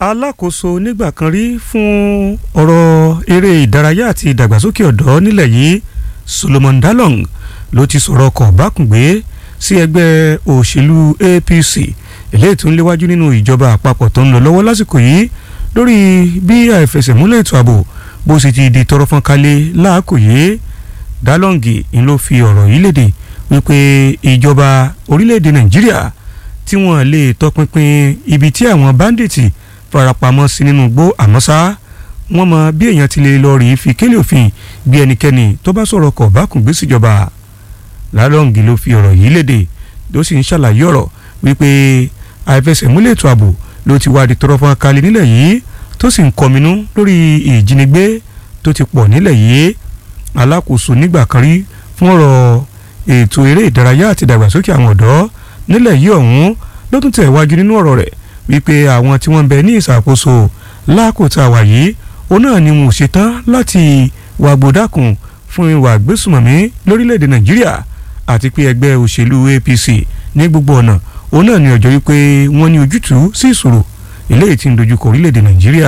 alákòóso nígbà kan rí fún ọ̀rọ̀ eré ìdárayá àti ìdàgbàsókè ọ̀dọ́ nílẹ̀ yìí Solomon Dalong ló ti sọ̀rọ̀ ọkọ̀ bákùngbé sí ẹgbẹ́ òṣèlú APC eléyìí tó ń léwájú nínú ìjọba àpapọ̀ tó ń lọ lọ́wọ́ lásìkò yìí lórí bí àìfẹsẹ̀múlẹ̀ ètò ààbò bó sì ti di tọrọ fọ́n kalẹ̀ láàkò yìí Dalong ń ló fi ọ̀rọ̀ yìí léde wípé ìjọba orílẹ̀-èdè Nàìjíríà tí wọ́n lè tọpinpin ibi tí àwọn báńdíìtì farapamọ́ sí nínú igbó àmọ́ ṣá wọ́n mọ bí èèyàn ti lè lọ rí fi kélé òfin bí ẹnikẹ́ni tó bá sọ̀rọ̀ kọ̀ bá kùn gbé síjọba Lálọ́ǹgì ló fi ọ̀rọ̀ yìí léde ló sì ń ṣàlàyé ọ̀rọ̀ wípé àìfẹsẹ̀múlẹ̀ ètò ààbò ló ti wá di tọrọ fún akalẹ̀ nílẹ̀ yìí tó sì ń kọminú lórí ìjínigbé tó ti pọ̀ nílẹ̀ yìí alákòóso nígbà kan rí fún ọ̀rọ̀ ètò eré ìdárayá àti ìdàgbàsókè àwọn ọ̀dọ́ nílẹ̀ yìí ọ̀hún ló tún tẹ̀ wájú nínú ọ̀rọ̀ rẹ̀ wípé àwọn tí wọ́n ń bẹ ní ìṣàkóso lákòótá wà yìí òun náà ni wọn ò ṣetán láti wàgbódàkùn fún ìwà àgbésùmọ̀mí lórílẹ̀‐èdè nàìjíríà àti pé ẹgbẹ́ òṣèlú APC ní gbogbo ọ̀nà òun náà ni ọjọ́ wípé wọ́n ní ojútùú sí ìṣòro eléyìí tí ń dojúkọ orílẹ̀‐èdè nàìjíríà.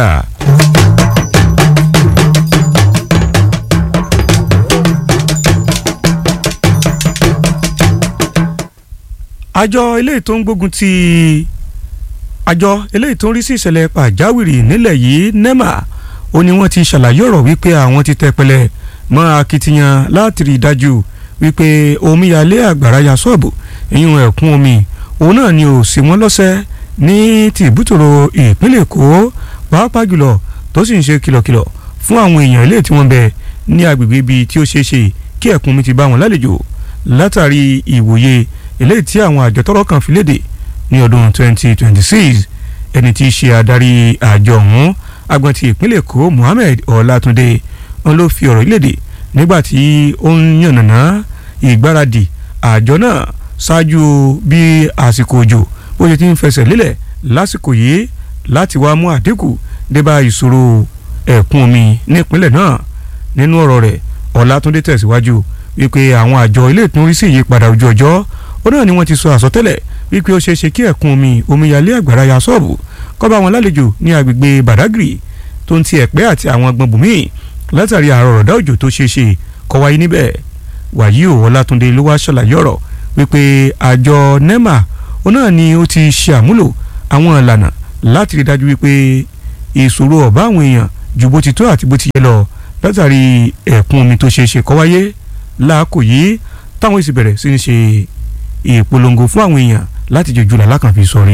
àjọ eléyìí tó ń gbógun ti àjọ eléyìí tó ń rí sí ìṣẹ̀lẹ̀ pàjáwìrì nílẹ̀ yìí NEMA ó ní wọ́n ti ṣàlàyé ọ̀rọ̀ wípé àwọn ti tẹpẹlẹ mọ́ akitiyan láti rí i dájú wípé omíyalé àgbàrá ya sọ́ọ̀bù ìyún ẹ̀kún omi òun náà ni ò sí wọn lọ́sẹ̀ ní ti ìbútòrò ìpínlẹ̀ Èkó pàápàá jùlọ tó sì ń ṣe kìlọ̀kìlọ̀ fún àwọn èèyàn ilé tí wọ́n bẹ ní agbègbè ibi tí ó ṣeé ṣe kí ẹ̀kún omi ti bá wọn lálejò látàrí ìwòye eléyìí tí àwọn àjọ tọ́rọ̀ kan fi léde ní ọdún 2026 ẹni tí í ṣe adarí àjọ ọ̀hún agbọn ti ìpínlẹ̀ èkó Muhammed Ọlátúndé wọn ló fi ọ̀rọ̀ ìlédè nígbà tí ó ń yànnàná ìgbáradì àjọ náà ṣáájú bí àsìkò òjò bó ṣe ti ń fẹsẹ̀ lélẹ̀ lásìkò yìí láti wá mú àdínkù débà ìṣòro ẹ̀kún omi nípínlẹ̀ náà nínú ọ̀rọ̀ rẹ̀ Ọlátúndé tẹ̀síwájú wípé àwọn àjọ ilé ìtúnrí sí ìyípadà ojú ọjọ́ ó náà ni wọ́n ti sọ àsọtẹ́lẹ̀ wípé ó ṣeé ṣe kí ẹ̀kún omi omíyalé àgbàrá ya sọ́ọ̀bù kó bá wọn lálejò ní agbègbè Badagry tó ń ti ẹ̀pẹ́ àti àwọn agbọn bùnmí látàrí àrò ọ̀rọ̀dá òjò tó ṣeé ṣe kó wáyé níbẹ̀ wàyí ò Ọlátúndé ló wá ṣàlàyé ọ̀rọ̀ wípé àjọ NEMA ó náà ni ó ti ṣe àmúlò àwọn ìlànà láti rí dájú wípé ìṣòro ọ̀bá àwọn èèyàn ju bó ti tó àti bó ti yẹ lọ látàrí ẹ̀kún omi tó ṣeé ṣe kó wáyé láàkò yìí táwọn èsì bẹ̀rẹ̀ sí ní ṣe ìpolongo fún àwọn èèyàn láti jòjú làlákàn fi sọrí.